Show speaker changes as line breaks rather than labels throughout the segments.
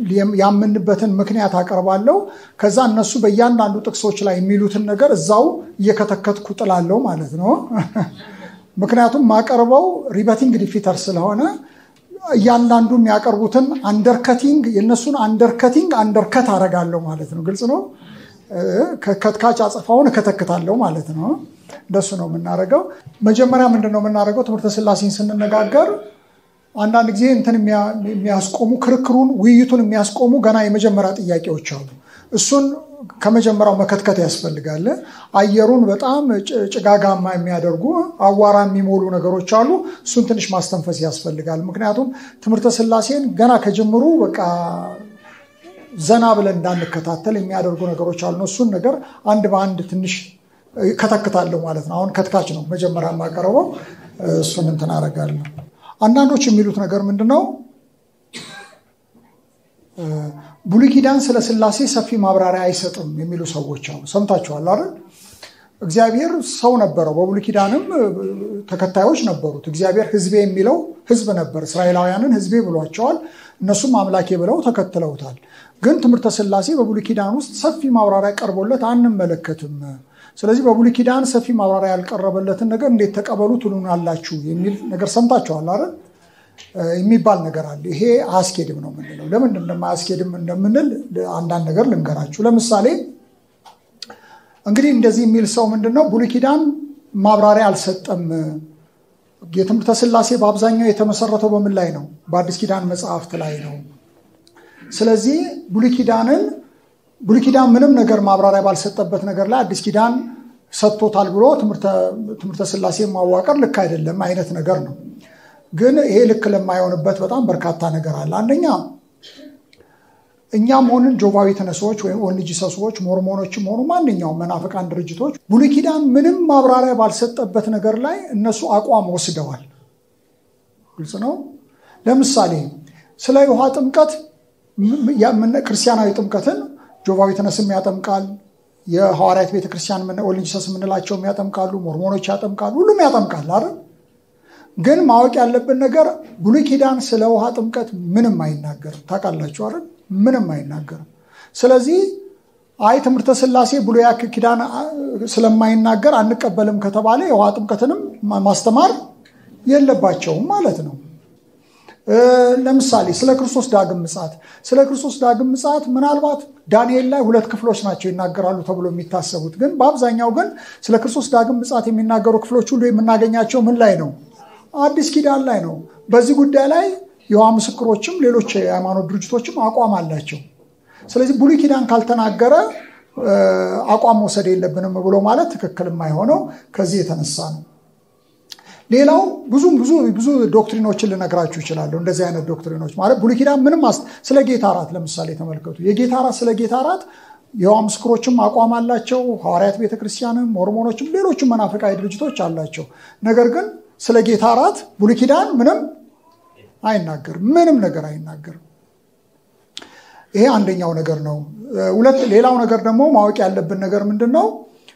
ያምንበትን ምክንያት አቀርባለሁ። ከዛ እነሱ በእያንዳንዱ ጥቅሶች ላይ የሚሉትን ነገር እዛው እየከተከትኩ ጥላለሁ ማለት ነው። ምክንያቱም ማቀርበው ሪበቲንግ ዲፊተር ስለሆነ እያንዳንዱ የሚያቀርቡትን አንደርከቲንግ የእነሱን አንደርከቲንግ አንደርከት አደርጋለሁ ማለት ነው። ግልጽ ነው። ከትካች አጸፋውን እከተክታለሁ ማለት ነው። እንደሱ ነው የምናደርገው። መጀመሪያ ምንድን ነው የምናደርገው? ትምህርተ ስላሴን ስንነጋገር አንዳንድ ጊዜ እንትን የሚያስቆሙ ክርክሩን፣ ውይይቱን የሚያስቆሙ ገና የመጀመሪያ ጥያቄዎች አሉ። እሱን ከመጀመሪያው መከትከት ያስፈልጋል። አየሩን በጣም ጭጋጋማ የሚያደርጉ አዋራ የሚሞሉ ነገሮች አሉ። እሱን ትንሽ ማስተንፈስ ያስፈልጋል። ምክንያቱም ትምህርተ ስላሴን ገና ከጅምሩ በቃ ዘና ብለን እንዳንከታተል የሚያደርጉ ነገሮች አሉ። እሱን ነገር አንድ በአንድ ትንሽ ከተክታለሁ ማለት ነው። አሁን ከትካች ነው መጀመሪያ የማቀርበው። እሱን እንትን አደርጋለሁ። አንዳንዶች የሚሉት ነገር ምንድን ነው? ብሉይ ኪዳን ስለ ስላሴ ሰፊ ማብራሪያ አይሰጥም የሚሉ ሰዎች አሉ። ሰምታችኋል አይደል? እግዚአብሔር ሰው ነበረው። በብሉይ ኪዳንም ተከታዮች ነበሩት። እግዚአብሔር ሕዝቤ የሚለው ሕዝብ ነበር። እስራኤላውያንን ሕዝቤ ብሏቸዋል። እነሱም አምላኬ ብለው ተከትለውታል። ግን ትምህርተ ስላሴ በብሉይ ኪዳን ውስጥ ሰፊ ማብራሪያ ቀርቦለት አንመለከትም። ስለዚህ በብሉይ ኪዳን ሰፊ ማብራሪያ ያልቀረበለትን ነገር እንዴት ተቀበሉ ትሉናላችሁ የሚል ነገር ሰምታችኋል አይደል? የሚባል ነገር አለ። ይሄ አያስኬድም ነው የምንለው። ለምንድን እንደማያስኬድም እንደምንል አንዳንድ ነገር ልንገራችሁ። ለምሳሌ እንግዲህ እንደዚህ የሚል ሰው ምንድን ነው ብሉይ ኪዳን ማብራሪያ አልሰጠም። የትምህርተ ስላሴ በአብዛኛው የተመሰረተው በምን ላይ ነው? በአዲስ ኪዳን መጽሐፍት ላይ ነው። ስለዚህ ብሉይ ኪዳንን ብሉይ ኪዳን ምንም ነገር ማብራሪያ ባልሰጠበት ነገር ላይ አዲስ ኪዳን ሰጥቶታል ብሎ ትምህርተ ስላሴ ማዋቀር ልክ አይደለም አይነት ነገር ነው። ግን ይሄ ልክ ለማይሆንበት በጣም በርካታ ነገር አለ። አንደኛ እኛም ሆንን ጆቫዊ ተነሳዎች ወይም ኦንጂ ሰዎች ሞርሞኖችም ሆኑ ማንኛውም መናፍቃን ድርጅቶች ብሉይ ኪዳን ምንም ማብራሪያ ባልሰጠበት ነገር ላይ እነሱ አቋም ወስደዋል። ግልጽ ነው። ለምሳሌ ስለ ውሃ ጥምቀት ክርስቲያናዊ ጥምቀትን ጆቫዊ ተነስም ያጠምቃል። የሐዋርያት ቤተክርስቲያን ኦንጂሰስ የምንላቸውም ያጠምቃሉ። ሞርሞኖች ያጠምቃሉ። ሁሉም ያጠምቃል አይደል? ግን ማወቅ ያለብን ነገር ብሉይ ኪዳን ስለ ውሃ ጥምቀት ምንም አይናገርም። ታውቃላችሁ አይደል? ምንም አይናገርም። ስለዚህ አይ ትምህርተ ስላሴ ብሉይ ኪዳን ስለማይናገር አንቀበልም ከተባለ የውሃ ጥምቀትንም ማስተማር የለባቸውም ማለት ነው። ለምሳሌ ስለ ክርስቶስ ዳግም ምጽአት ስለ ክርስቶስ ዳግም ምጽአት ምናልባት ዳንኤል ላይ ሁለት ክፍሎች ናቸው ይናገራሉ ተብሎ የሚታሰቡት። ግን በአብዛኛው ግን ስለ ክርስቶስ ዳግም ምጽአት የሚናገሩ ክፍሎች ሁሉ የምናገኛቸው ምን ላይ ነው? አዲስ ኪዳን ላይ ነው። በዚህ ጉዳይ ላይ የውሃ ምስክሮችም ሌሎች የሃይማኖት ድርጅቶችም አቋም አላቸው። ስለዚህ ብሉይ ኪዳን ካልተናገረ አቋም መውሰድ የለብንም ብሎ ማለት ትክክል የማይሆነው ከዚህ የተነሳ ነው። ሌላው ብዙ ብዙ ብዙ ዶክትሪኖችን ልነግራችሁ ይችላለሁ። እንደዚህ አይነት ዶክትሪኖች ማለት ብሉይ ኪዳን ምንም ስለ ጌታ እራት ለምሳሌ ተመልከቱ። የጌታ እራት ስለ ጌታ እራት የውሃ ምስክሮችም አቋም አላቸው። ሐዋርያት ቤተክርስቲያንም፣ ሞርሞኖችም ሌሎችም መናፍቃዊ ድርጅቶች አላቸው። ነገር ግን ስለ ጌታ እራት ብሉይ ኪዳን ምንም አይናገርም። ምንም ነገር አይናገርም። ይሄ አንደኛው ነገር ነው። ሁለት ሌላው ነገር ደግሞ ማወቅ ያለብን ነገር ምንድን ነው?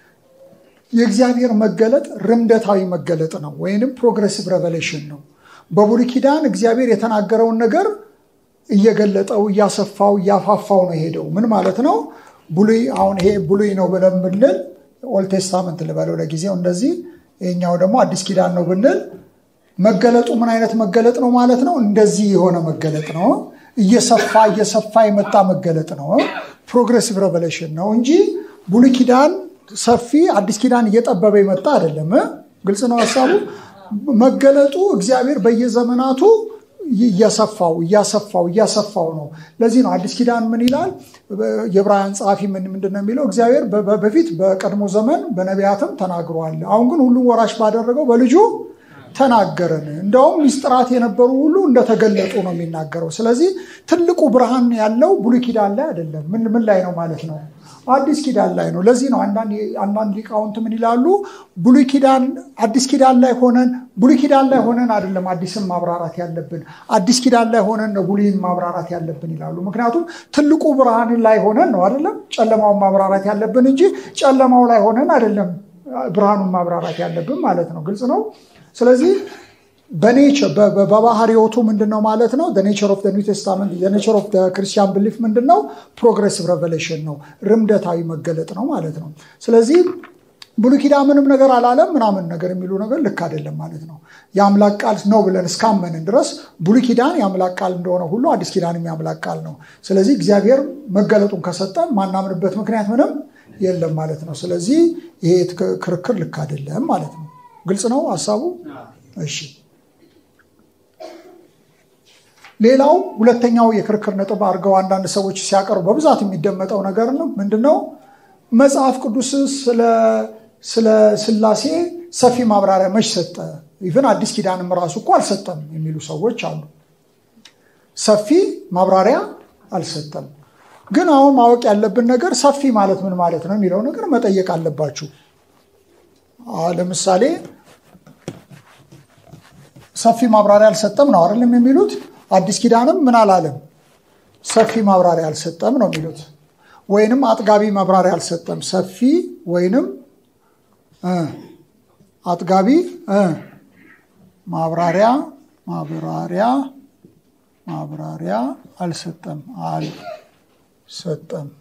የእግዚአብሔር መገለጥ ርምደታዊ መገለጥ ነው፣ ወይንም ፕሮግሬሲቭ ሬቨሌሽን ነው። በብሉይ ኪዳን እግዚአብሔር የተናገረውን ነገር እየገለጠው እያሰፋው እያፋፋው ነው የሄደው። ምን ማለት ነው? ብሉይ አሁን ይሄ ብሉይ ነው ብለን ብንል ኦልድ ቴስታመንት ልበለው ለጊዜው እንደዚህ፣ ይሄኛው ደግሞ አዲስ ኪዳን ነው ብንል መገለጡ ምን አይነት መገለጥ ነው ማለት ነው? እንደዚህ የሆነ መገለጥ ነው። እየሰፋ እየሰፋ የመጣ መገለጥ ነው። ፕሮግሬሲቭ ሬቨሌሽን ነው እንጂ ብሉይ ኪዳን ሰፊ አዲስ ኪዳን እየጠበበ የመጣ አይደለም። ግልጽ ነው ሀሳቡ። መገለጡ እግዚአብሔር በየዘመናቱ እያሰፋው እያሰፋው እያሰፋው ነው። ለዚህ ነው አዲስ ኪዳን ምን ይላል? የዕብራውያን ጸሐፊ ምንድን ነው የሚለው? እግዚአብሔር በፊት በቀድሞ ዘመን በነቢያትም ተናግሯል። አሁን ግን ሁሉም ወራሽ ባደረገው በልጁ ተናገረን። እንደውም ሚስጥራት የነበሩ ሁሉ እንደተገለጡ ነው የሚናገረው። ስለዚህ ትልቁ ብርሃን ያለው ብሉይ ኪዳን ላይ አይደለም። ምን ላይ ነው ማለት ነው? አዲስ ኪዳን ላይ ነው። ለዚህ ነው አንዳንድ ሊቃውንት ምን ይላሉ? ብሉይ ኪዳን አዲስ ኪዳን ላይ ሆነን ብሉይ ኪዳን ላይ ሆነን አይደለም አዲስን ማብራራት ያለብን፣ አዲስ ኪዳን ላይ ሆነን ነው ብሉይን ማብራራት ያለብን ይላሉ። ምክንያቱም ትልቁ ብርሃን ላይ ሆነን ነው አይደለም ጨለማውን ማብራራት ያለብን እንጂ ጨለማው ላይ ሆነን አይደለም ብርሃኑን ማብራራት ያለብን ማለት ነው። ግልጽ ነው። ስለዚህ በባህሪዎቱ ምንድን ነው ማለት ነው? ኔቸር ኦፍ ኒው ቴስታመንት ኔቸር ኦፍ ክርስቲያን ብሊፍ ምንድን ነው? ፕሮግሬሲቭ ሬቨሌሽን ነው፣ ርምደታዊ መገለጥ ነው ማለት ነው። ስለዚህ ብሉይ ኪዳን ምንም ነገር አላለም ምናምን ነገር የሚሉ ነገር ልክ አይደለም ማለት ነው። የአምላክ ቃል ነው ብለን እስካመንን ድረስ ብሉይ ኪዳን የአምላክ ቃል እንደሆነ ሁሉ አዲስ ኪዳንም የአምላክ ቃል ነው። ስለዚህ እግዚአብሔር መገለጡን ከሰጠን ማናምንበት ምክንያት ምንም የለም ማለት ነው። ስለዚህ ይሄ ክርክር ልክ አይደለም ማለት ነው። ግልጽ ነው ሀሳቡ? እሺ። ሌላው ሁለተኛው የክርክር ነጥብ አድርገው አንዳንድ ሰዎች ሲያቀርቡ በብዛት የሚደመጠው ነገር ነው ምንድነው? መጽሐፍ ቅዱስ ስለ ስላሴ ሰፊ ማብራሪያ መች ሰጠ? ኢቨን አዲስ ኪዳንም ራሱ እኮ አልሰጠም የሚሉ ሰዎች አሉ። ሰፊ ማብራሪያ አልሰጠም። ግን አሁን ማወቅ ያለብን ነገር ሰፊ ማለት ምን ማለት ነው የሚለው ነገር መጠየቅ አለባችሁ። ለምሳሌ ሰፊ ማብራሪያ አልሰጠም ነው አይደለም የሚሉት። አዲስ ኪዳንም ምን አላለም? ሰፊ ማብራሪያ አልሰጠም ነው የሚሉት። ወይንም አጥጋቢ ማብራሪያ አልሰጠም። ሰፊ ወይንም አጥጋቢ ማብራሪያ ማብራሪያ ማብራሪያ አልሰጠም አልሰጠም።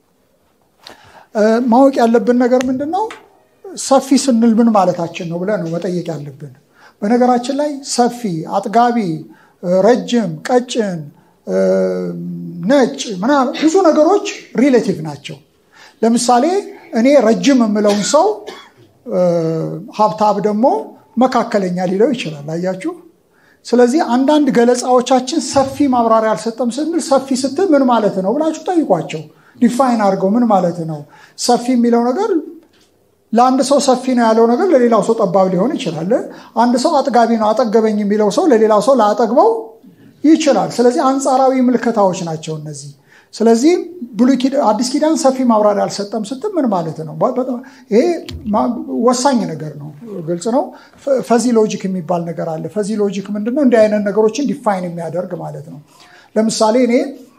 ማወቅ ያለብን ነገር ምንድን ነው? ሰፊ ስንል ምን ማለታችን ነው ብለን ነው መጠየቅ ያለብን። በነገራችን ላይ ሰፊ፣ አጥጋቢ፣ ረጅም፣ ቀጭን፣ ነጭ ምናምን ብዙ ነገሮች ሪሌቲቭ ናቸው። ለምሳሌ እኔ ረጅም የምለውን ሰው ሀብታብ ደግሞ መካከለኛ ሊለው ይችላል። አያችሁ። ስለዚህ አንዳንድ ገለጻዎቻችን ሰፊ ማብራሪያ አልሰጠም ስንል ሰፊ ስትል ምን ማለት ነው ብላችሁ ጠይቋቸው። ዲፋይን አድርገው ምን ማለት ነው ሰፊ የሚለው ነገር ለአንድ ሰው ሰፊ ነው ያለው ነገር ለሌላው ሰው ጠባብ ሊሆን ይችላል። አንድ ሰው አጥጋቢ ነው አጠገበኝ የሚለው ሰው ለሌላው ሰው ላጠግበው ይችላል። ስለዚህ አንጻራዊ ምልከታዎች ናቸው እነዚህ። ስለዚህ አዲስ ኪዳን ሰፊ ማብራሪያ አልሰጠም ስትል ምን ማለት ነው? ይሄ ወሳኝ ነገር ነው። ግልጽ ነው። ፈዚ ሎጂክ የሚባል ነገር አለ። ፈዚ ሎጂክ ምንድነው? እንዲህ አይነት ነገሮችን ዲፋይን የሚያደርግ ማለት ነው። ለምሳሌ እኔ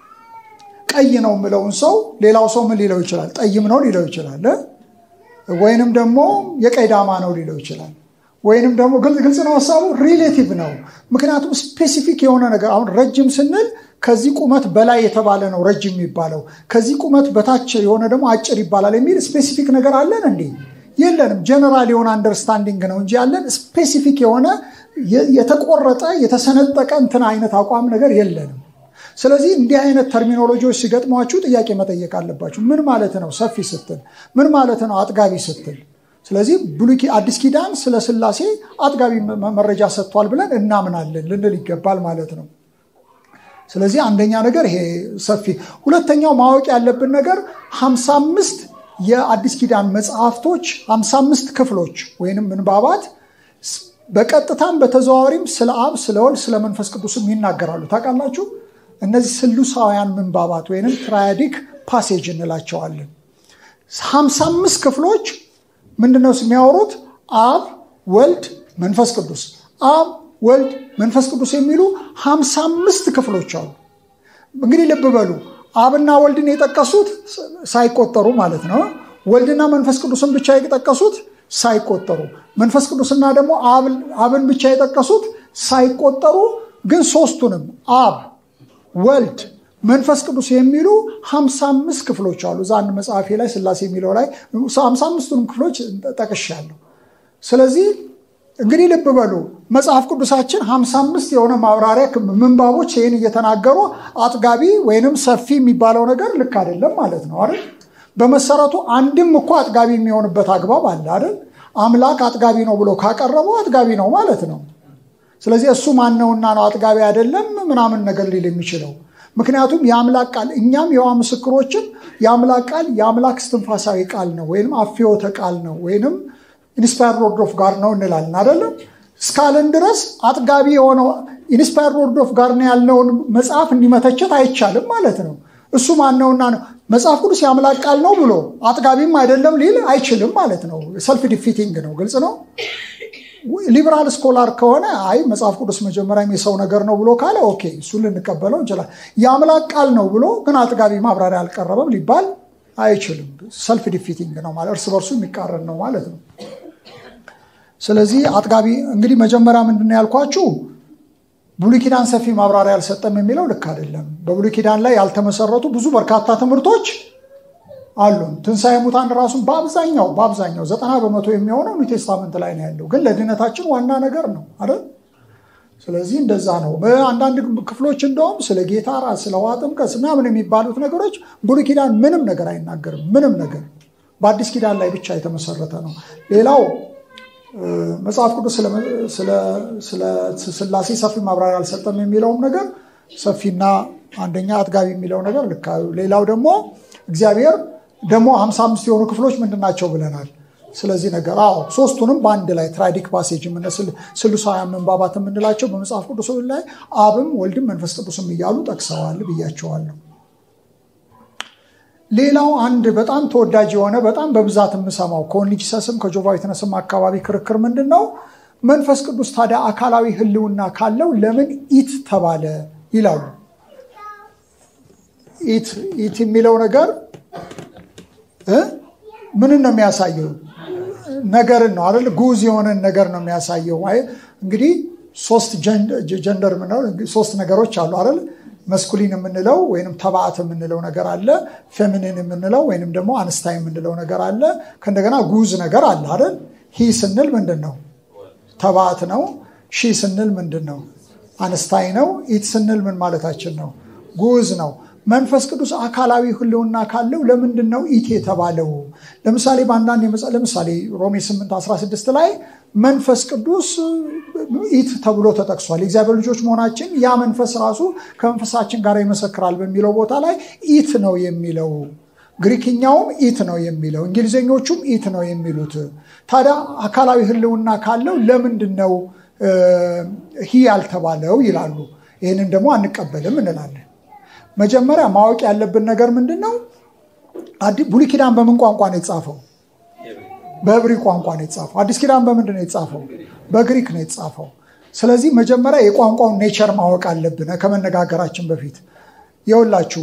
ቀይ ነው የምለውን ሰው ሌላው ሰው ምን ሊለው ይችላል? ጠይም ነው ሊለው ይችላል። ወይንም ደግሞ የቀይ ዳማ ነው ሊለው ይችላል። ወይንም ደግሞ ግልጽ ነው ሀሳቡ ሪሌቲቭ ነው። ምክንያቱም ስፔሲፊክ የሆነ ነገር አሁን ረጅም ስንል ከዚህ ቁመት በላይ የተባለ ነው ረጅም የሚባለው፣ ከዚህ ቁመት በታች የሆነ ደግሞ አጭር ይባላል የሚል ስፔሲፊክ ነገር አለን እንዴ? የለንም። ጀነራል የሆነ አንደርስታንዲንግ ነው እንጂ ያለን ስፔሲፊክ የሆነ የተቆረጠ የተሰነጠቀ እንትን አይነት አቋም ነገር የለንም። ስለዚህ እንዲህ አይነት ተርሚኖሎጂዎች ሲገጥሟችሁ ጥያቄ መጠየቅ አለባችሁ። ምን ማለት ነው ሰፊ ስትል? ምን ማለት ነው አጥጋቢ ስትል? ስለዚህ ብሉይ አዲስ ኪዳን ስለ ስላሴ አጥጋቢ መረጃ ሰጥቷል ብለን እናምናለን ልንል ይገባል ማለት ነው። ስለዚህ አንደኛ ነገር ይሄ ሰፊ። ሁለተኛው ማወቅ ያለብን ነገር 55 የአዲስ ኪዳን መጽሐፍቶች 55 ክፍሎች ወይንም ምንባባት በቀጥታም በተዘዋዋሪም ስለ አብ፣ ስለ ወልድ፣ ስለ መንፈስ ቅዱስም ይናገራሉ። ታውቃላችሁ? እነዚህ ስሉሳውያን ምንባባት ወይንም ትራያዲክ ፓሴጅ እንላቸዋለን። 55 ክፍሎች ምንድነው የሚያወሩት? አብ፣ ወልድ፣ መንፈስ ቅዱስ አብ ወልድ መንፈስ ቅዱስ የሚሉ 55 ክፍሎች አሉ። እንግዲህ ልብ በሉ አብና ወልድን የጠቀሱት ሳይቆጠሩ ማለት ነው። ወልድና መንፈስ ቅዱስን ብቻ የጠቀሱት ሳይቆጠሩ፣ መንፈስ ቅዱስና ደግሞ አብን ብቻ የጠቀሱት ሳይቆጠሩ፣ ግን ሶስቱንም አብ፣ ወልድ፣ መንፈስ ቅዱስ የሚሉ 55 ክፍሎች አሉ። እዛ አንድ መጽሐፌ ላይ ስላሴ የሚለው ላይ 55ቱንም ክፍሎች ጠቅሻለሁ። ስለዚህ እንግዲህ ልብ በሉ መጽሐፍ ቅዱሳችን 55 የሆነ ማብራሪያ ምንባቦች ይህን እየተናገሩ አጥጋቢ ወይንም ሰፊ የሚባለው ነገር ልክ አይደለም ማለት ነው አይደል? በመሰረቱ አንድም እኮ አጥጋቢ የሚሆንበት አግባብ አለ አይደል? አምላክ አጥጋቢ ነው ብሎ ካቀረበው አጥጋቢ ነው ማለት ነው። ስለዚህ እሱ ማነውና ነው አጥጋቢ አይደለም ምናምን ነገር ሊል የሚችለው? ምክንያቱም የአምላክ ቃል እኛም የዋ ምስክሮችም የአምላክ ቃል የአምላክ እስትንፋሳዊ ቃል ነው ወይም አፍዮተ ቃል ነው ወይንም ኢንስፓየርድ ወርድ ኦፍ ጋድ ነው እንላለን አይደለም። እስካለን ድረስ አጥጋቢ የሆነው ኢንስፓየርድ ወርድ ኦፍ ጋድ ነው ያልነውን መጽሐፍ እንዲመተቸት አይቻልም ማለት ነው። እሱ ማነውና ነው መጽሐፍ ቅዱስ የአምላክ ቃል ነው ብሎ አጥጋቢም አይደለም ሊል አይችልም ማለት ነው። ሰልፍ ዲፊቲንግ ነው። ግልጽ ነው። ሊበራል ስኮላር ከሆነ አይ መጽሐፍ ቅዱስ መጀመሪያም የሰው ነገር ነው ብሎ ካለ ኦኬ፣ እሱን ልንቀበለው እንችላል። የአምላክ ቃል ነው ብሎ ግን አጥጋቢ ማብራሪያ አልቀረበም ሊባል አይችልም። ሰልፍ ዲፊቲንግ ነው ማለት እርስ በርሱ የሚቃረን ነው ማለት ነው። ስለዚህ አጥጋቢ እንግዲህ መጀመሪያ ምንድን ነው ያልኳችሁ ብሉይ ኪዳን ሰፊ ማብራሪያ አልሰጠም የሚለው ልክ አይደለም። በብሉይ ኪዳን ላይ ያልተመሰረቱ ብዙ በርካታ ትምህርቶች አሉን። ትንሣኤ ሙታን ራሱን በአብዛኛው በአብዛኛው ዘጠና በመቶ የሚሆነው ኒው ቴስታመንት ላይ ነው ያለው፣ ግን ለድነታችን ዋና ነገር ነው አይደል? ስለዚህ እንደዛ ነው። በአንዳንድ ክፍሎች እንደውም ስለ ጌታ ራስ ስለ ውሃ ጥምቀት ምናምን የሚባሉት ነገሮች ብሉይ ኪዳን ምንም ነገር አይናገርም። ምንም ነገር በአዲስ ኪዳን ላይ ብቻ የተመሰረተ ነው። ሌላው መጽሐፍ ቅዱስ ስለ ስላሴ ሰፊ ማብራሪያ አልሰጠም የሚለውም ነገር ሰፊና አንደኛ አጥጋቢ የሚለው ነገር ልክ። ሌላው ደግሞ እግዚአብሔር ደግሞ ሀምሳ አምስት የሆኑ ክፍሎች ምንድን ናቸው ብለናል። ስለዚህ ነገር አዎ ሶስቱንም በአንድ ላይ ትራይዲክ ፓሴጅ ስሉሳውያን መንባባት የምንላቸው በመጽሐፍ ቅዱስ ላይ አብም ወልድም መንፈስ ቅዱስም እያሉ ጠቅሰዋል ብያቸዋለሁ። ሌላው አንድ በጣም ተወዳጅ የሆነ በጣም በብዛት የምሰማው ከኦንሊጂሰስም ከጆቫ ዊትነስም አካባቢ ክርክር ምንድን ነው? መንፈስ ቅዱስ ታዲያ አካላዊ ሕልውና ካለው ለምን ኢት ተባለ ይላሉ። ኢት ኢት የሚለው ነገር ምንን ነው የሚያሳየው? ነገርን ነው አይደል? ጉዝ የሆነን ነገር ነው የሚያሳየው። እንግዲህ ሶስት ጀንደር ሶስት ነገሮች አሉ አይደል? መስኩሊን የምንለው ወይም ተባዕት የምንለው ነገር አለ። ፌሚኒን የምንለው ወይንም ደግሞ አንስታይ የምንለው ነገር አለ። ከእንደገና ጉዝ ነገር አለ አይደል? ሂ ስንል ምንድን ነው? ተባዕት ነው። ሺ ስንል ምንድን ነው? አንስታይ ነው። ኢት ስንል ምን ማለታችን ነው? ጉዝ ነው። መንፈስ ቅዱስ አካላዊ ህልውና ካለው ለምንድን ነው ኢት የተባለው? ለምሳሌ በአንዳንድ ለምሳሌ ሮሜ 8 16 ላይ መንፈስ ቅዱስ ኢት ተብሎ ተጠቅሷል። የእግዚአብሔር ልጆች መሆናችን ያ መንፈስ ራሱ ከመንፈሳችን ጋር ይመሰክራል በሚለው ቦታ ላይ ኢት ነው የሚለው። ግሪክኛውም ኢት ነው የሚለው፣ እንግሊዝኞቹም ኢት ነው የሚሉት። ታዲያ አካላዊ ህልውና ካለው ለምንድን ነው ሂ ያልተባለው ይላሉ። ይህንን ደግሞ አንቀበልም እንላለን። መጀመሪያ ማወቅ ያለብን ነገር ምንድን ነው? ብሉይ ኪዳን በምን ቋንቋ ነው የተጻፈው? በዕብሪ ቋንቋ ነው የተጻፈው። አዲስ ኪዳን በምንድን ነው የተጻፈው? በግሪክ ነው የተጻፈው። ስለዚህ መጀመሪያ የቋንቋውን ኔቸር ማወቅ አለብን ከመነጋገራችን በፊት። የውላችሁ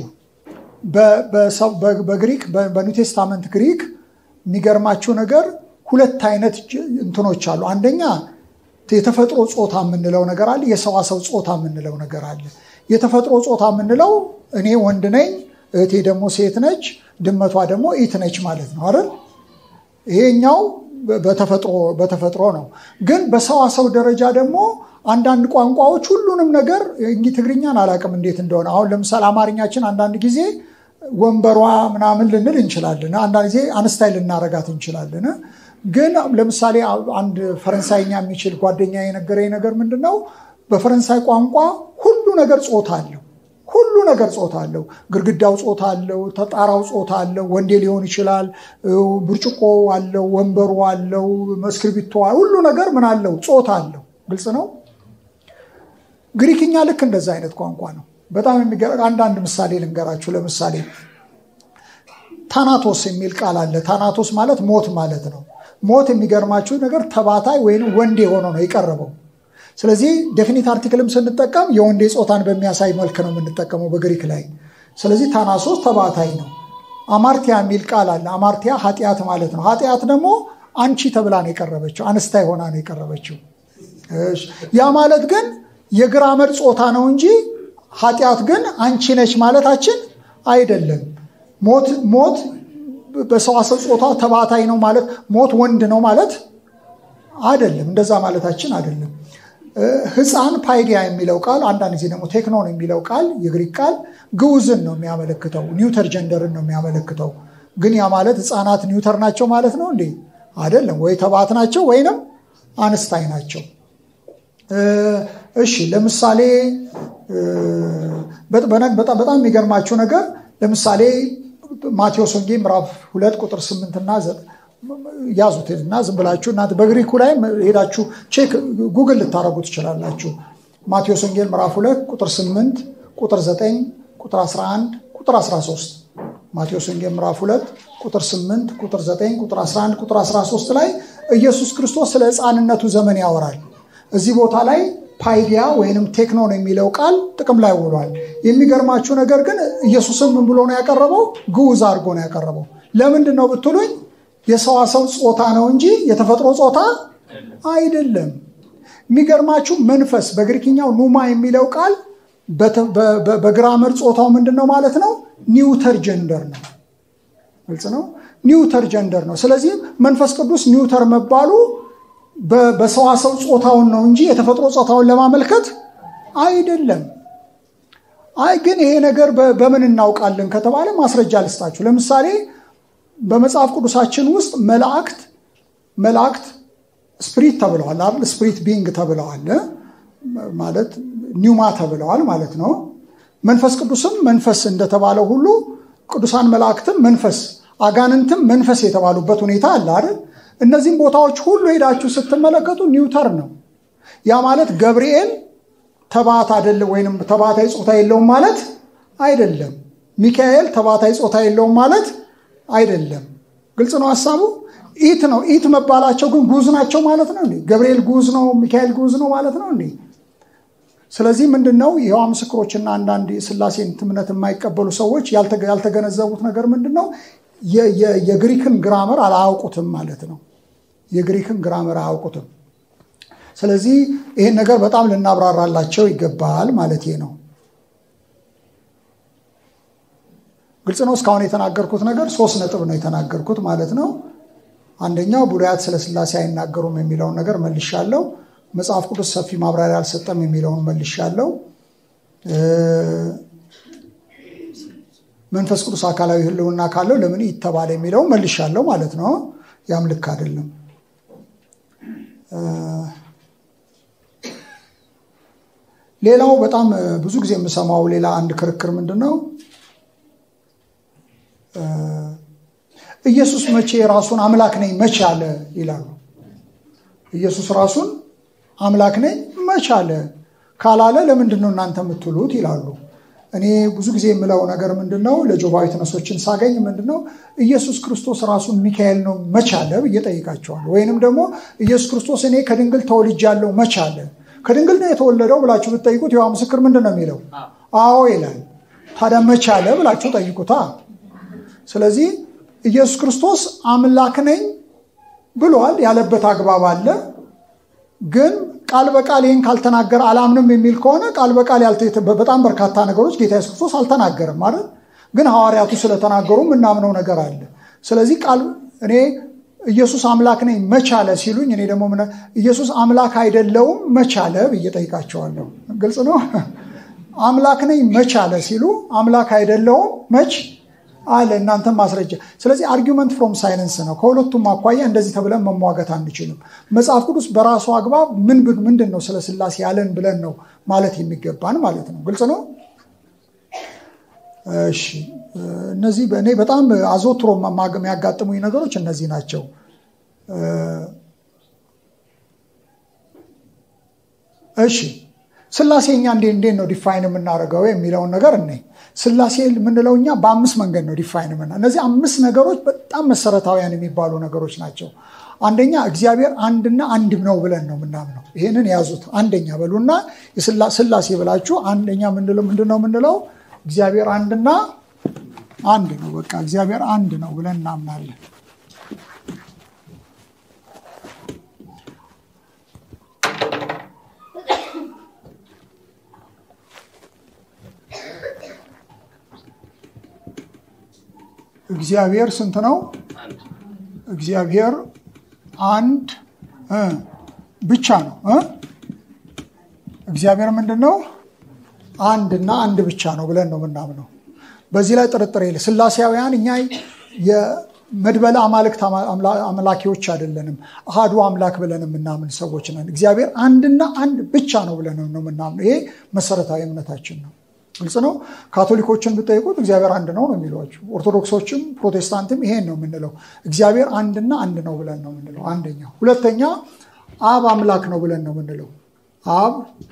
በግሪክ በኒው ቴስታመንት ግሪክ የሚገርማችሁ ነገር ሁለት አይነት እንትኖች አሉ። አንደኛ የተፈጥሮ ጾታ የምንለው ነገር አለ። የሰዋሰው ጾታ የምንለው ነገር አለ። የተፈጥሮ ጾታ የምንለው እኔ ወንድ ነኝ፣ እህቴ ደግሞ ሴት ነች፣ ድመቷ ደግሞ ኢት ነች ማለት ነው አይደል? ይሄኛው በተፈጥሮ ነው። ግን በሰዋሰው ደረጃ ደግሞ አንዳንድ ቋንቋዎች ሁሉንም ነገር እንግዲህ ትግርኛን አላውቅም እንዴት እንደሆነ። አሁን ለምሳሌ አማርኛችን አንዳንድ ጊዜ ወንበሯ ምናምን ልንል እንችላለን። አንዳንድ ጊዜ አንስታይ ልናረጋት እንችላለን። ግን ለምሳሌ አንድ ፈረንሳይኛ የሚችል ጓደኛ የነገረኝ ነገር ምንድን ነው? በፈረንሳይ ቋንቋ ሁሉ ነገር ጾታ አለው። ሁሉ ነገር ጾታ አለው። ግድግዳው ጾታ አለው። ተጣራው ጾታ አለው። ወንዴ ሊሆን ይችላል። ብርጭቆ አለው። ወንበሩ አለው። እስክርቢቶ ሁሉ ነገር ምን አለው? ጾታ አለው። ግልጽ ነው። ግሪክኛ ልክ እንደዛ አይነት ቋንቋ ነው። በጣም የሚገርም አንዳንድ ምሳሌ ልንገራችሁ። ለምሳሌ ታናቶስ የሚል ቃል አለ። ታናቶስ ማለት ሞት ማለት ነው። ሞት የሚገርማችሁ ነገር ተባታይ ወይም ወንዴ ሆኖ ነው የቀረበው። ስለዚህ ዴፊኒት አርቲክልም ስንጠቀም የወንዴ ጾታን በሚያሳይ መልክ ነው የምንጠቀመው በግሪክ ላይ። ስለዚህ ታናሶስ ተባታይ ነው። አማርቲያ የሚል ቃል አለ። አማርቲያ ኃጢአት ማለት ነው። ኃጢአት ደግሞ አንቺ ተብላ ነው የቀረበችው፣ አንስታይ ሆና ነው የቀረበችው። ያ ማለት ግን የግራመር ጾታ ነው እንጂ ኃጢአት ግን አንቺ ነች ማለታችን አይደለም። ሞት ሞት በሰዋሰው ጾታ ተባታይ ነው ማለት ሞት ወንድ ነው ማለት አይደለም። እንደዛ ማለታችን አይደለም። ሕፃን ፓይዲያ የሚለው ቃል አንዳንድ ጊዜ ደግሞ ቴክኖን የሚለው ቃል የግሪክ ቃል ግዑዝን ነው የሚያመለክተው፣ ኒውተር ጀንደርን ነው የሚያመለክተው። ግን ያ ማለት ሕፃናት ኒውተር ናቸው ማለት ነው እንዴ? አይደለም። ወይ ተባት ናቸው ወይንም አንስታይ ናቸው። እሺ ለምሳሌ በጣም የሚገርማችሁ ነገር ለምሳሌ ማቴዎስ ወንጌል ምዕራፍ ሁለት ቁጥር ስምንትና ያዙት እና ዝም ብላችሁ እናንተ በግሪኩ ላይ ሄዳችሁ ቼክ ጉግል ልታደረጉ ትችላላችሁ። ማቴዎስ ወንጌል ምዕራፍ ሁለት ቁጥር ስምንት ቁጥር ዘጠኝ ቁጥር 11 ቁጥር 13 ማቴዎስ ወንጌል ምዕራፍ ሁለት ቁጥር 8 ቁጥር 9 ቁጥር 11 ቁጥር 13 ላይ ኢየሱስ ክርስቶስ ስለ ሕፃንነቱ ዘመን ያወራል። እዚህ ቦታ ላይ ፓይዲያ ወይንም ቴክኖን የሚለው ቃል ጥቅም ላይ ውሏል። የሚገርማችሁ ነገር ግን ኢየሱስን ምን ብሎ ነው ያቀረበው? ግዑዝ አድርጎ ነው ያቀረበው። ለምንድን ነው ብትሉኝ የሰዋሰው ጾታ ነው እንጂ የተፈጥሮ ጾታ አይደለም። የሚገርማችሁ መንፈስ በግሪክኛው ኑማ የሚለው ቃል በግራመር ጾታው ምንድን ነው ማለት ነው? ኒውተር ጀንደር ነው። ግልጽ ነው። ኒውተር ጀንደር ነው። ስለዚህ መንፈስ ቅዱስ ኒውተር መባሉ በሰዋሰው ጾታውን ነው እንጂ የተፈጥሮ ጾታውን ለማመልከት አይደለም። አይ ግን ይሄ ነገር በምን እናውቃለን ከተባለ ማስረጃ ልስጣችሁ። ለምሳሌ በመጽሐፍ ቅዱሳችን ውስጥ መላእክት መላእክት ስፕሪት ተብለዋል አይደል? ስፕሪት ቢንግ ተብለዋል ማለት ኒውማ ተብለዋል ማለት ነው። መንፈስ ቅዱስም መንፈስ እንደተባለው ሁሉ ቅዱሳን መላእክትም መንፈስ፣ አጋንንትም መንፈስ የተባሉበት ሁኔታ አለ አይደል? እነዚህም ቦታዎች ሁሉ ሄዳችሁ ስትመለከቱ ኒውተር ነው። ያ ማለት ገብርኤል ተባት አይደለም ወይም ተባታይ ጾታ የለውም ማለት አይደለም። ሚካኤል ተባታይ ጾታ የለውም ማለት አይደለም። ግልጽ ነው ሀሳቡ። ኢት ነው። ኢት መባላቸው ግን ጉዝ ናቸው ማለት ነው እንዴ? ገብርኤል ጉዝ ነው፣ ሚካኤል ጉዝ ነው ማለት ነው እንዴ? ስለዚህ ምንድን ነው የዋ ምስክሮችና አንዳንድ የስላሴን እምነት የማይቀበሉ ሰዎች ያልተገነዘቡት ነገር ምንድን ነው? የግሪክን ግራመር አላያውቁትም ማለት ነው። የግሪክን ግራመር አያውቁትም። ስለዚህ ይህን ነገር በጣም ልናብራራላቸው ይገባል ማለት ነው። ግልጽ ነው። እስካሁን የተናገርኩት ነገር ሶስት ነጥብ ነው የተናገርኩት ማለት ነው። አንደኛው ብሉያት ስለ ስላሴ አይናገሩም የሚለውን ነገር መልሻለሁ። መጽሐፍ ቅዱስ ሰፊ ማብራሪያ አልሰጠም የሚለውን መልሻለሁ። መንፈስ ቅዱስ አካላዊ ሕልውና ካለው ለምን ይተባለ የሚለውን መልሻለሁ ማለት ነው። ያም ልክ አይደለም። ሌላው በጣም ብዙ ጊዜ የምሰማው ሌላ አንድ ክርክር ምንድን ነው? ኢየሱስ መቼ ራሱን አምላክ ነኝ መቼ አለ ይላሉ። ኢየሱስ ራሱን አምላክ ነኝ መቼ አለ ካላለ ለምንድን ነው እናንተ የምትሉት ይላሉ። እኔ ብዙ ጊዜ የምለው ነገር ምንድን ነው ለጆባዊ ተነሶችን ሳገኝ ምንድን ነው ኢየሱስ ክርስቶስ ራሱን ሚካኤል ነው መቼ አለ ብዬ ጠይቃቸዋለሁ። ወይንም ደግሞ ኢየሱስ ክርስቶስ እኔ ከድንግል ተወልጃለሁ መቼ አለ ከድንግል ነው የተወለደው ብላችሁ ብትጠይቁት የዋ ምስክር ምንድን ነው የሚለው? አዎ ይላል። ታዲያ መቼ አለ ብላችሁ ጠይቁታ። ስለዚህ ኢየሱስ ክርስቶስ አምላክ ነኝ ብሏል ያለበት አግባብ አለ። ግን ቃል በቃል ይህን ካልተናገረ አላምንም የሚል ከሆነ ቃል በቃል በጣም በርካታ ነገሮች ጌታ ኢየሱስ ክርስቶስ አልተናገርም ማለት ግን ሐዋርያቱ ስለተናገሩ የምናምነው ነገር አለ። ስለዚህ ቃል እኔ ኢየሱስ አምላክ ነኝ መቻለ ሲሉኝ እኔ ደግሞ ኢየሱስ አምላክ አይደለውም መቻለ ብዬ ጠይቃቸዋለሁ። ግልጽ ነው። አምላክ ነኝ መቻለ ሲሉ አምላክ አይደለውም መች አለ። እናንተም ማስረጃ። ስለዚህ አርጊመንት ፍሮም ሳይለንስ ነው። ከሁለቱም አኳያ እንደዚህ ተብለን መሟገት አንችልም። መጽሐፍ ቅዱስ በራሱ አግባብ ምን ምንድን ነው ስለ ስላሴ ያለን ብለን ነው ማለት የሚገባን ማለት ነው። ግልጽ ነው። እሺ እነዚህ በእኔ በጣም አዘውትሮ የሚያጋጥሙኝ ነገሮች እነዚህ ናቸው። እሺ ስላሴ እኛ እንዴት ነው ዲፋይን የምናደርገው የሚለውን ነገር እኔ ስላሴ የምንለው እኛ በአምስት መንገድ ነው ዲፋይን የምና እነዚህ አምስት ነገሮች በጣም መሰረታዊያን የሚባሉ ነገሮች ናቸው። አንደኛ እግዚአብሔር አንድና አንድ ነው ብለን ነው የምናምነው። ይህንን ያዙት። አንደኛ በሉና ስላሴ ብላችሁ አንደኛ ምንድን ነው የምንለው? እግዚአብሔር አንድና አንድ ነው። በቃ እግዚአብሔር አንድ ነው ብለን እናምናለን። እግዚአብሔር ስንት ነው? እግዚአብሔር አንድ ብቻ ነው። እግዚአብሔር ምንድን ነው? አንድና አንድ ብቻ ነው ብለን ነው የምናምነው። በዚህ ላይ ጥርጥር የለ። ስላሴያውያን እኛ የመድበለ አማልክት አምላኪዎች አይደለንም። አሃዱ አምላክ ብለን የምናምን ሰዎች ነን። እግዚአብሔር አንድና አንድ ብቻ ነው ብለን ነው የምናምነው። ይሄ መሰረታዊ እምነታችን ነው። ግልጽ ነው። ካቶሊኮችን ብጠይቁት እግዚአብሔር አንድ ነው ነው የሚሏቸው። ኦርቶዶክሶችም ፕሮቴስታንትም ይሄን ነው የምንለው። እግዚአብሔር አንድና አንድ ነው ብለን ነው የምንለው። አንደኛ። ሁለተኛ አብ አምላክ ነው ብለን ነው የምንለው። አብ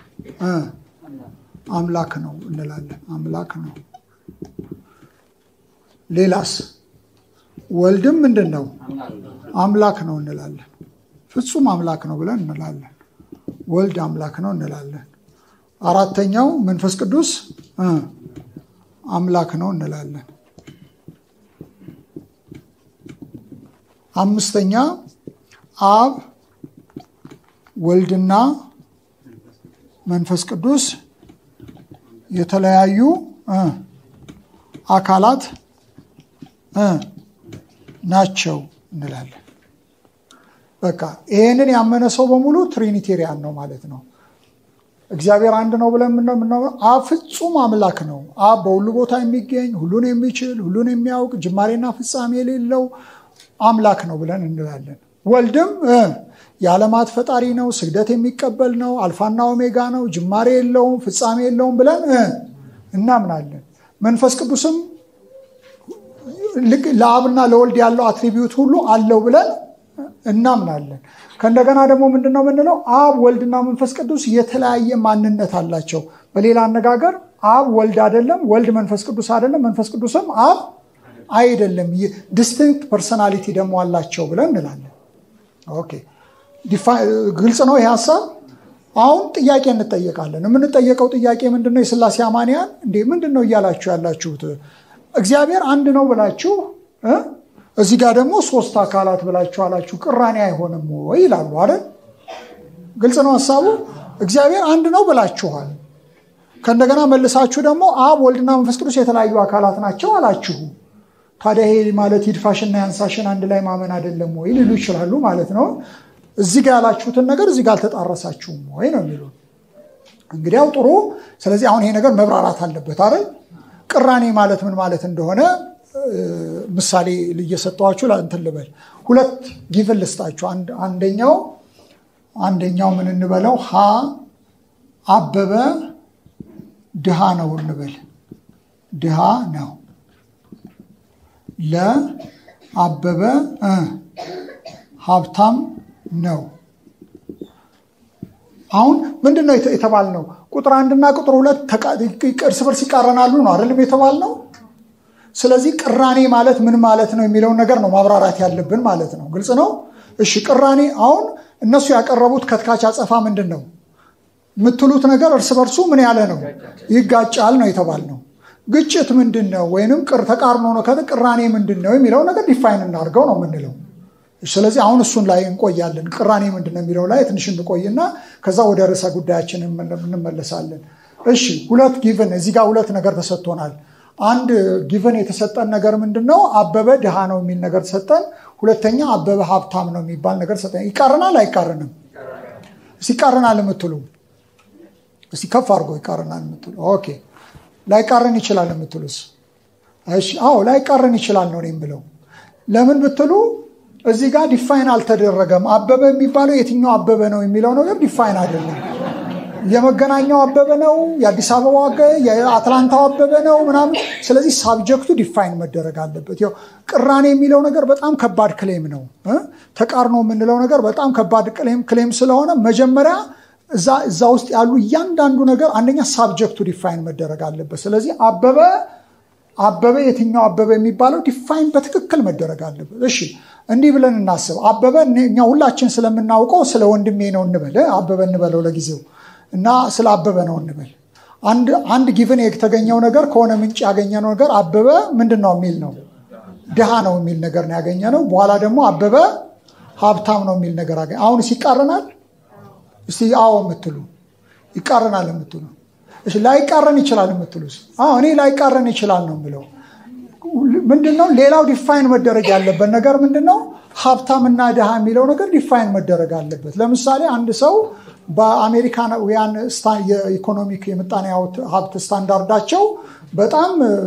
አምላክ ነው እንላለን። አምላክ ነው። ሌላስ? ወልድም ምንድን ነው? አምላክ ነው እንላለን። ፍጹም አምላክ ነው ብለን እንላለን። ወልድ አምላክ ነው እንላለን። አራተኛው መንፈስ ቅዱስ አምላክ ነው እንላለን። አምስተኛ አብ ወልድና መንፈስ ቅዱስ የተለያዩ አካላት ናቸው እንላለን። በቃ ይሄንን ያመነ ሰው በሙሉ ትሪኒቴሪያን ነው ማለት ነው። እግዚአብሔር አንድ ነው ብለን ምነው አብ ፍጹም አምላክ ነው። አብ በሁሉ ቦታ የሚገኝ ሁሉን የሚችል ሁሉን የሚያውቅ ጅማሬና ፍጻሜ የሌለው አምላክ ነው ብለን እንላለን። ወልድም የዓለማት ፈጣሪ ነው፣ ስግደት የሚቀበል ነው፣ አልፋና ኦሜጋ ነው፣ ጅማሬ የለውም፣ ፍጻሜ የለውም ብለን እናምናለን። መንፈስ ቅዱስም ለአብና ለወልድ ያለው አትሪቢዩት ሁሉ አለው ብለን እናምናለን። ከእንደገና ደግሞ ምንድን ነው የምንለው? አብ ወልድና መንፈስ ቅዱስ የተለያየ ማንነት አላቸው። በሌላ አነጋገር አብ ወልድ አይደለም፣ ወልድ መንፈስ ቅዱስ አይደለም፣ መንፈስ ቅዱስም አብ አይደለም። ዲስቲንክት ፐርሰናሊቲ ደግሞ አላቸው ብለን እንላለን። ኦኬ ግልጽ ነው ይህ ሀሳብ። አሁን ጥያቄ እንጠየቃለን። የምንጠየቀው ጥያቄ ምንድን ነው? የስላሴ አማንያን እንዴ ምንድን ነው እያላችሁ ያላችሁት? እግዚአብሔር አንድ ነው ብላችሁ እዚህ ጋር ደግሞ ሶስት አካላት ብላችሁ አላችሁ፣ ቅራኔ አይሆንም ወይ ይላሉ አይደል? ግልጽ ነው ሀሳቡ። እግዚአብሔር አንድ ነው ብላችኋል። ከእንደገና መልሳችሁ ደግሞ አብ ወልድና መንፈስ ቅዱስ የተለያዩ አካላት ናቸው አላችሁ። ታዲያ ይሄ ማለት ይድፋሽና ያንሳሽን አንድ ላይ ማመን አይደለም ወይ ሊሉ ይችላሉ ማለት ነው። እዚህ ጋር ያላችሁትን ነገር እዚህ ጋር አልተጣረሳችሁም ወይ ነው የሚሉ እንግዲያው ጥሩ። ስለዚህ አሁን ይሄ ነገር መብራራት አለበት አይደል? ቅራኔ ማለት ምን ማለት እንደሆነ ምሳሌ እየሰጠኋችሁ እንትን ልበል። ሁለት ጊቭን ልስጣችሁ። አንደኛው አንደኛው ምን እንበለው ሀ አበበ ድሃ ነው እንበል። ድሃ ነው። ለአበበ ሀብታም ነው። አሁን ምንድን ነው የተባልነው? ቁጥር አንድና ቁጥር ሁለት እርስ በርስ ይቃረናሉ ነው አይደለም የተባልነው። ስለዚህ ቅራኔ ማለት ምን ማለት ነው የሚለውን ነገር ነው ማብራራት ያለብን ማለት ነው። ግልጽ ነው። እሺ ቅራኔ አሁን እነሱ ያቀረቡት ከትካች አጸፋ ምንድን ነው የምትሉት ነገር እርስ በርሱ ምን ያለ ነው ይጋጫል ነው የተባልነው። ግጭት ምንድን ነው ወይንም ተቃርኖ ነው ቅራኔ ምንድን ነው የሚለው ነገር ዲፋይን እናድርገው ነው የምንለው። ስለዚህ አሁን እሱን ላይ እንቆያለን። ቅራኔ ምንድን ነው የሚለው ላይ ትንሽ እንቆይና ከዛ ወደ ርዕሰ ጉዳያችን እንመለሳለን። እሺ ሁለት ጊቭን እዚህ ጋር ሁለት ነገር ተሰጥቶናል። አንድ ጊቨን የተሰጠን ነገር ምንድን ነው? አበበ ድሃ ነው የሚል ነገር ተሰጠን። ሁለተኛ አበበ ሀብታም ነው የሚባል ነገር ተሰጠን። ይቃረናል አይቃረንም? እስኪ ይቃረናል የምትሉ እስኪ ከፍ አድርጎ ይቃረናል የምትሉ ኦኬ። ላይቃረን ይችላል የምትሉስ? እሺ አዎ ላይቃረን ይችላል ነው የምለው። ለምን ብትሉ እዚህ ጋር ዲፋይን አልተደረገም። አበበ የሚባለው የትኛው አበበ ነው የሚለው ነገር ዲፋይን አይደለም። የመገናኛው አበበ ነው፣ የአዲስ አበባው የአትላንታው አበበ ነው ምናምን። ስለዚህ ሳብጀክቱ ዲፋይን መደረግ አለበት። ያው ቅራኔ የሚለው ነገር በጣም ከባድ ክሌም ነው። ተቃርኖ የምንለው ነገር በጣም ከባድ ክሌም ስለሆነ መጀመሪያ እዛ ውስጥ ያሉ እያንዳንዱ ነገር አንደኛ ሳብጀክቱ ዲፋይን መደረግ አለበት። ስለዚህ አበበ አበበ የትኛው አበበ የሚባለው ዲፋይን በትክክል መደረግ አለበት። እሺ እንዲህ ብለን እናስብ። አበበ እኛ ሁላችን ስለምናውቀው ስለ ወንድሜ ነው እንበል፣ አበበ እንበለው ለጊዜው እና ስለ አበበ ነው እንበል። አንድ ጊቭን የተገኘው ነገር ከሆነ ምንጭ ያገኘነው ነገር አበበ ምንድን ነው የሚል ነው ድሃ ነው የሚል ነገር ነው ያገኘነው። በኋላ ደግሞ አበበ ሀብታም ነው የሚል ነገር አገኘ። አሁንስ ይቃረናል? እስቲ አዎ የምትሉ ይቃረናል የምትሉ እሺ፣ ላይቃረን ይችላል የምትሉስ? አዎ እኔ ላይቃረን ይችላል ነው የምለው። ምንድነው ሌላው ዲፋይን መደረግ ያለበት ነገር ምንድነው? ሀብታምና ድሃ የሚለው ነገር ዲፋይን መደረግ አለበት። ለምሳሌ አንድ ሰው በአሜሪካውያን የኢኮኖሚክ የምጣኔ ሀብት ስታንዳርዳቸው በጣም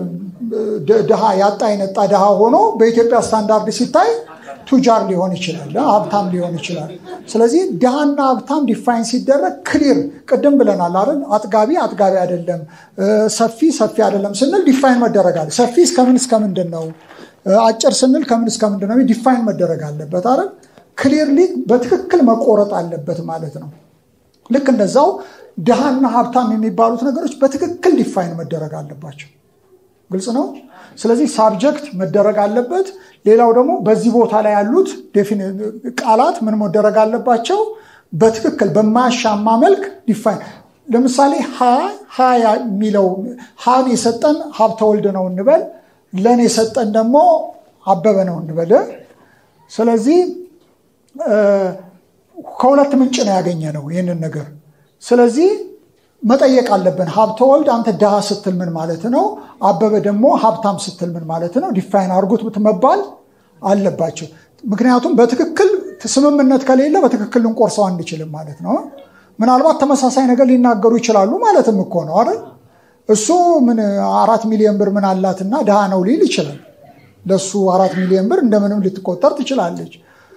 ድሃ ያጣ የነጣ ድሃ ሆኖ በኢትዮጵያ ስታንዳርድ ሲታይ ቱጃር ሊሆን ይችላል፣ ሀብታም ሊሆን ይችላል። ስለዚህ ድሃና ሀብታም ዲፋይን ሲደረግ ክሊር፣ ቅድም ብለናል አይደል? አጥጋቢ አጥጋቢ አይደለም፣ ሰፊ ሰፊ አይደለም ስንል ዲፋይን መደረግ አለ። ሰፊ እስከምን እስከምንድን ነው? አጭር ስንል ከምን እስከምንድን ነው? ዲፋይን መደረግ አለበት አይደል? ክሊርሊ በትክክል መቆረጥ አለበት ማለት ነው። ልክ እንደዛው ድሃና ሀብታም የሚባሉት ነገሮች በትክክል ዲፋይን መደረግ አለባቸው። ግልጽ ነው። ስለዚህ ሳብጀክት መደረግ አለበት። ሌላው ደግሞ በዚህ ቦታ ላይ ያሉት ቃላት ምን መደረግ አለባቸው? በትክክል በማያሻማ መልክ ዲፋይን። ለምሳሌ ሀ ሀ የሚለው ሀን የሰጠን ሀብተ ወልድ ነው እንበል፣ ለን የሰጠን ደግሞ አበበ ነው እንበል። ስለዚህ ከሁለት ምንጭ ነው ያገኘ ነው ይህንን ነገር። ስለዚህ መጠየቅ አለብን። ሀብተ ወልድ አንተ ድሃ ስትል ምን ማለት ነው? አበበ ደግሞ ሀብታም ስትል ምን ማለት ነው? ዲፋይን አድርጉት መባል አለባቸው። ምክንያቱም በትክክል ስምምነት ከሌለ በትክክል ልንቆርሰው አንችልም ማለት ነው። ምናልባት ተመሳሳይ ነገር ሊናገሩ ይችላሉ ማለትም እኮ ነው አይደል? እሱ ምን አራት ሚሊዮን ብር ምን አላትና ድሃ ነው ሊል ይችላል። ለእሱ አራት ሚሊዮን ብር እንደምንም ልትቆጠር ትችላለች።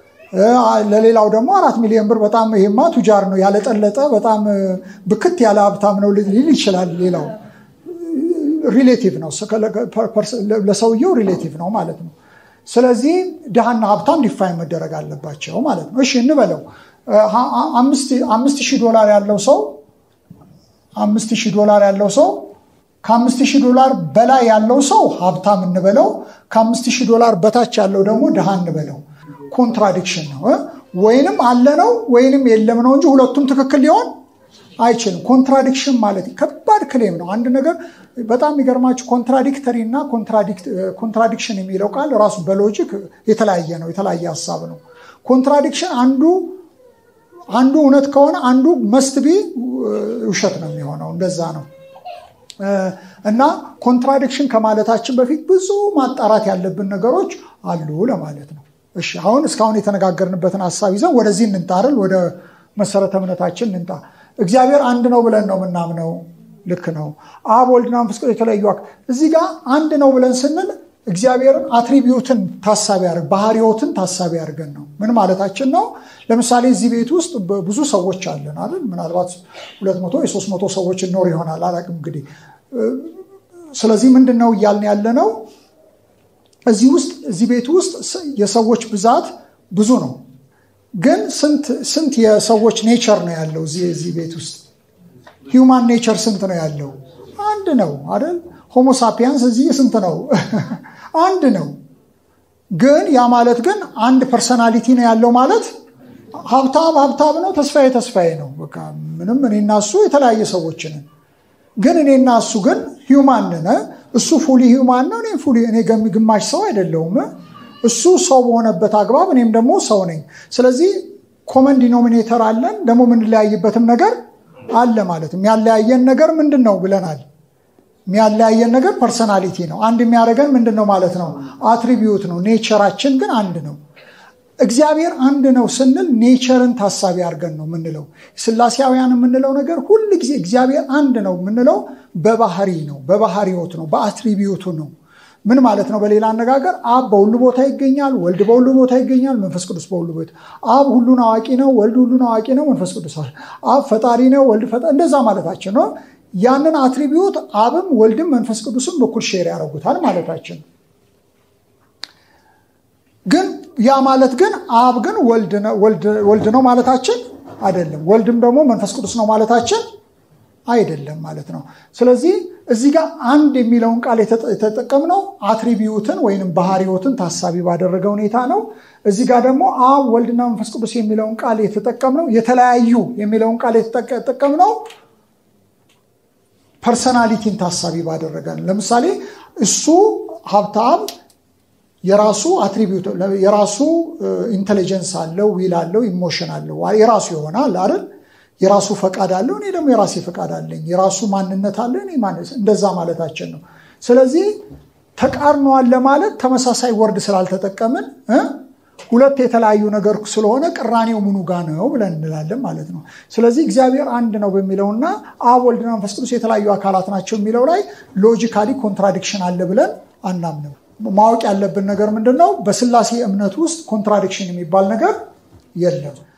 ለሌላው ደግሞ አራት ሚሊዮን ብር በጣም ይሄማ ቱጃር ነው ያለጠለጠ በጣም ብክት ያለ ሀብታም ነው ሊል ይችላል። ሌላው ሪሌቲቭ ነው፣ ለሰውየው ሪሌቲቭ ነው ማለት ነው። ስለዚህ ድሃና ሀብታም ዲፋይን መደረግ አለባቸው ማለት ነው። እሺ እንበለው አምስት ሺህ ዶላር ያለው ሰው አምስት ሺህ ዶላር ያለው ሰው ከአምስት ሺህ ዶላር በላይ ያለው ሰው ሀብታም እንበለው፣ ከአምስት ሺህ ዶላር በታች ያለው ደግሞ ድሃ እንበለው። ኮንትራዲክሽን ነው። ወይንም አለ ነው ወይንም የለም ነው እንጂ ሁለቱም ትክክል ሊሆን አይችልም። ኮንትራዲክሽን ማለት ከባድ ክሌም ነው። አንድ ነገር በጣም የሚገርማችሁ ኮንትራዲክተሪ እና ኮንትራዲክሽን የሚለው ቃል ራሱ በሎጂክ የተለያየ ነው፣ የተለያየ ሀሳብ ነው። ኮንትራዲክሽን አንዱ አንዱ እውነት ከሆነ አንዱ መስትቢ ውሸት ነው የሚሆነው። እንደዛ ነው እና ኮንትራዲክሽን ከማለታችን በፊት ብዙ ማጣራት ያለብን ነገሮች አሉ ለማለት ነው። እሺ አሁን እስካሁን የተነጋገርንበትን ሀሳብ ይዘን ወደዚህ እንንጣርል፣ ወደ መሰረተ እምነታችን እንንጣ። እግዚአብሔር አንድ ነው ብለን ነው የምናምነው። ልክ ነው። አብ ወልድና መንፈስ ቅዱስ የተለያዩ እዚህ ጋር አንድ ነው ብለን ስንል እግዚአብሔርን አትሪቢዩትን ታሳቢ ያደርግ ባህሪዎትን ታሳቢ አድርገን ነው። ምን ማለታችን ነው? ለምሳሌ እዚህ ቤት ውስጥ ብዙ ሰዎች አለን አይደል? ምናልባት ሁለት መቶ የሶስት መቶ ሰዎች እኖር ይሆናል አላውቅም እንግዲህ። ስለዚህ ምንድን ነው እያልን ያለ ነው? እዚህ ውስጥ እዚህ ቤት ውስጥ የሰዎች ብዛት ብዙ ነው። ግን ስንት የሰዎች ኔቸር ነው ያለው እዚህ ቤት ውስጥ? ሂውማን ኔቸር ስንት ነው ያለው? አንድ ነው አይደል? ሆሞሳፒያንስ እዚህ ስንት ነው? አንድ ነው። ግን ያ ማለት ግን አንድ ፐርሰናሊቲ ነው ያለው ማለት ሀብታም ሀብታም ነው፣ ተስፋዬ ተስፋዬ ነው። በቃ ምንም እኔና እሱ የተለያየ ሰዎች ነን። ግን እኔና እሱ ግን ሂውማን ነን። እሱ ፉሊ ሂውማን ነው፣ እኔ ፉሊ እኔ ግማሽ ሰው አይደለሁም። እሱ ሰው በሆነበት አግባብ እኔም ደግሞ ሰው ነኝ። ስለዚህ ኮመን ዲኖሚኔተር አለን፣ ደግሞ የምንለያይበትም ነገር አለ ማለት የሚያለያየን ነገር ምንድን ነው ብለናል። የሚያለያየን ነገር ፐርሰናሊቲ ነው። አንድ የሚያደርገን ምንድን ነው ማለት ነው? አትሪቢዩት ነው። ኔቸራችን ግን አንድ ነው። እግዚአብሔር አንድ ነው ስንል ኔቸርን ታሳቢ አድርገን ነው የምንለው። ስላሴያውያን የምንለው ነገር ሁል ጊዜ እግዚአብሔር አንድ ነው የምንለው በባህሪ ነው፣ በባህሪዎት ነው፣ በአትሪቢዩቱ ነው። ምን ማለት ነው? በሌላ አነጋገር አብ በሁሉ ቦታ ይገኛል፣ ወልድ በሁሉ ቦታ ይገኛል፣ መንፈስ ቅዱስ በሁሉ ቦታ። አብ ሁሉን አዋቂ ነው፣ ወልድ ሁሉን አዋቂ ነው፣ መንፈስ ቅዱስ አብ ፈጣሪ ነው፣ ወልድ ፈጣሪ እንደዛ ማለታችን ነው። ያንን አትሪቢዩት አብም ወልድም መንፈስ ቅዱስም በኩል ሼር ያደርጉታል ማለታችን ግን ያ ማለት ግን አብ ግን ወልድ ነው ማለታችን አይደለም። ወልድም ደግሞ መንፈስ ቅዱስ ነው ማለታችን አይደለም ማለት ነው። ስለዚህ እዚህ ጋር አንድ የሚለውን ቃል የተጠቀምነው አትሪቢዩትን ወይም ባህሪዎትን ታሳቢ ባደረገ ሁኔታ ነው። እዚህ ጋር ደግሞ አብ ወልድና መንፈስ ቅዱስ የሚለውን ቃል የተጠቀምነው የተለያዩ የሚለውን ቃል የተጠቀምነው ፐርሰናሊቲን ታሳቢ ባደረገ ነው። ለምሳሌ እሱ ሀብታም የራሱ አትሪቢዩት የራሱ ኢንቴሊጀንስ አለው፣ ዊል አለው፣ ኢሞሽን አለው፣ የራሱ ይሆናል አይደል? የራሱ ፈቃድ አለው፣ እኔ ደግሞ የራሴ ፈቃድ አለኝ። የራሱ ማንነት አለ፣ እኔ እንደዛ ማለታችን ነው። ስለዚህ ተቃርኗል ለማለት ተመሳሳይ ወርድ ስላልተጠቀምን ሁለት የተለያዩ ነገር ስለሆነ ቅራኔው ምኑ ጋ ነው ብለን እንላለን ማለት ነው። ስለዚህ እግዚአብሔር አንድ ነው በሚለውና አብ ወልድና መንፈስ ቅዱስ የተለያዩ አካላት ናቸው የሚለው ላይ ሎጂካሊ ኮንትራዲክሽን አለ ብለን አናምንም። ማወቅ ያለብን ነገር ምንድን ነው? በስላሴ እምነት ውስጥ ኮንትራዲክሽን የሚባል ነገር የለም።